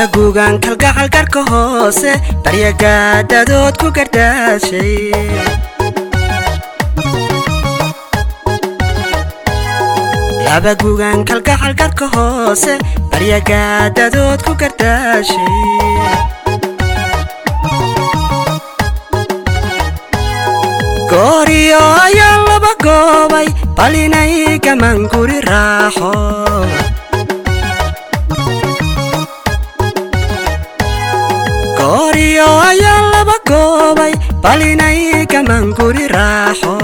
laba guugan kalgacal garka hoose baryagaadadood ku gardaashay laba guugan kalgacal garka hoose baryagaadadood ku gardaashay gooriyo ayaa laba goobay bal inay gaman guri raaxo gooriyo ayaa laba goobay bal inay gaman guri raaxo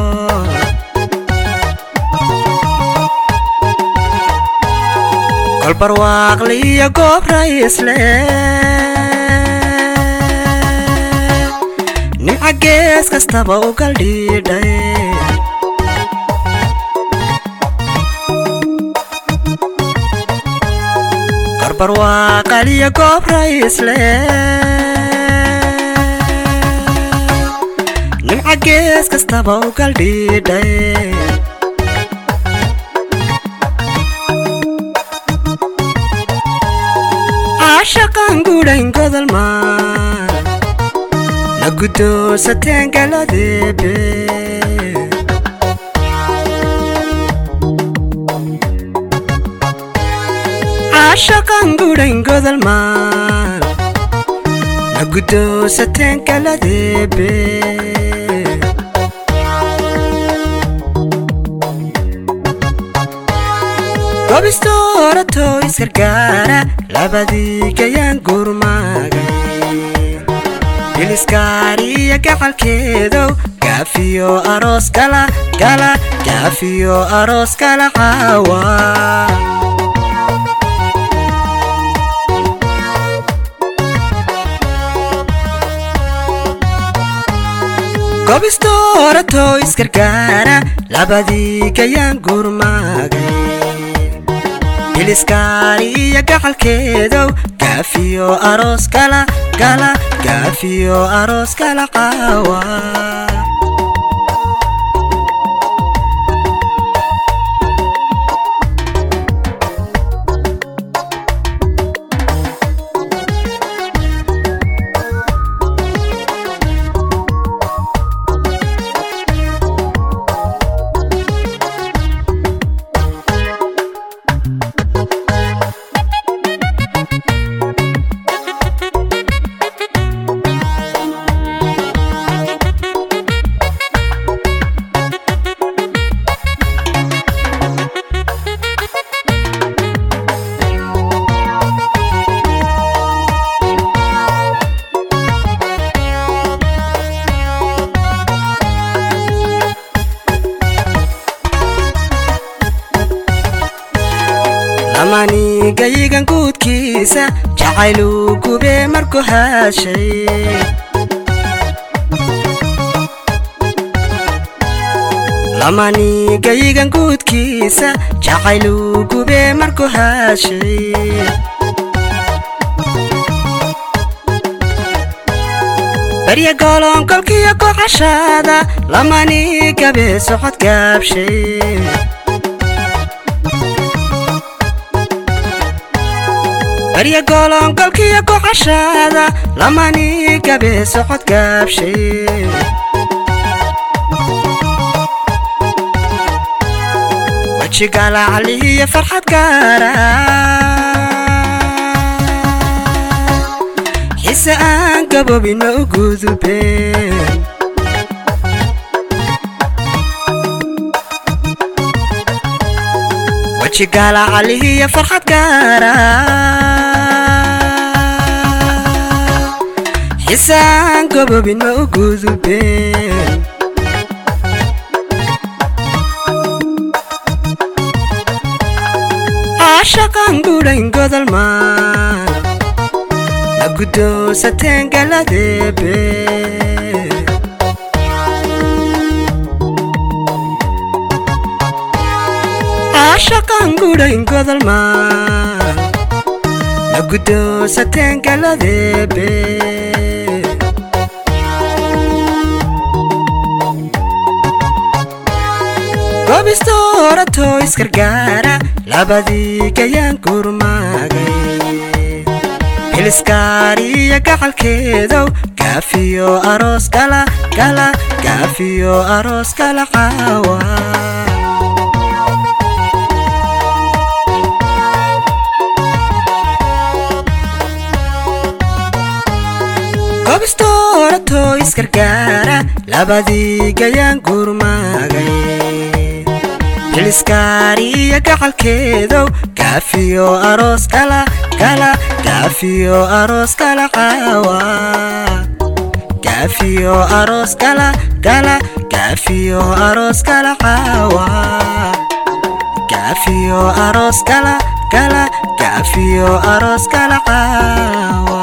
kolbarwaaqli iyo goob raysle nimca gees kastaba u galdhiidhay korbarwaaqaliyo goob raysle nimca gees kastaba u galdhiidhay caashaqan gudhayn godolmaan na guddoonsateen galadeebe caashaqan gudhayn godolmaan na guddoonsateen galadeebe gobisto orato isgargaara labadii gayaan gurmaagay biliskaariya gacalkeedow gaafiyo aroos gala gala gaafiyo aroos gala caawa gobisto orato isgargaara labadii gayaan gurmaagay biliskaariya gacalkeedow gaafiyo aroos gala gala gaafiyo aroos gala caawa lamanigayigan guudkiisa jacayluu gubee markuu haashay lamanigayigan guudkiisa jacayluu gubee markuu haashay barya gooloonkolkiyo kocashaada lamani gabee socod gaabshay barya gooloonkolkiyo kocashaada lamani gabee socod gaabshay wejigaalacalihiyo farxad gaara xise aan gaboobina u gudubeen wejigaalacalihiyo farxad gaara xisaan gaboobina u gudubeen caashaqan gudhayn godolmaan na guddoonsateen galadeebe caashaqan gudhayn godolmaan na guddoonsateen galadeebe gobisto orato isgargaara labadii gayaan gurmaagay xiliskaariya gacalkeedow gaafiyo aroos gala gala gaafiyo aroos gala caawa gobistoorato isgargaara labadii gayaan gurmaagay xiliskaariya gacalkeedow gaafiyo aroos gala gala gaafiyo aroos gala caawa gaafiyo aroos gala gala gaafiyo aroos gala caawa gaafiyo aroos gala gala gaafiyo aroos gala caawa